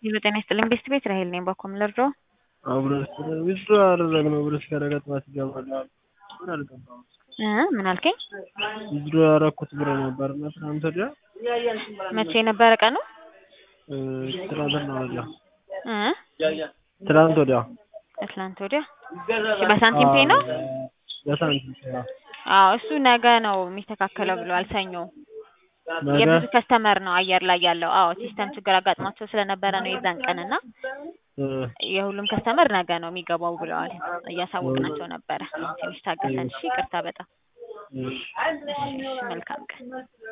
ሄሎ ጤና ይስጥልኝ ቤስት ቤት ራሄል ነኝ። ባኮም ልርዳው? አብረን ዊዝድሮ ያደረግነው ብር እስከ ነገ ጠዋት ይገባል አሉ። ምን አልገባም። እ ምን አልከኝ? ዊዝድሮ ያደረኩት ብር ነበር እና ትናንት ወዲያ መቼ የነበረ ቀኑ? እ ትናንትና ወዲያ እ ትናንት ወዲያ ከትላንት ወዲያ እሺ፣ በሳንቲም ፔ ነው? በሳንቲም ፔ ነው። አዎ እሱ ነገ ነው የሚስተካከለው ብለዋል። ሰኞ ነገ የብዙ ከስተመር ነው አየር ላይ ያለው። አዎ ሲስተም ችግር አጋጥሟቸው ስለነበረ ነው የዛን ቀን እና እ የሁሉም ከስተመር ነገ ነው የሚገባው ብለዋል። እያሳወቅናቸው ነበረ። ትንሽ ታገሰን። እሺ ይቅርታ በጣም እሺ እሺ፣ እሺ መልካም ቀን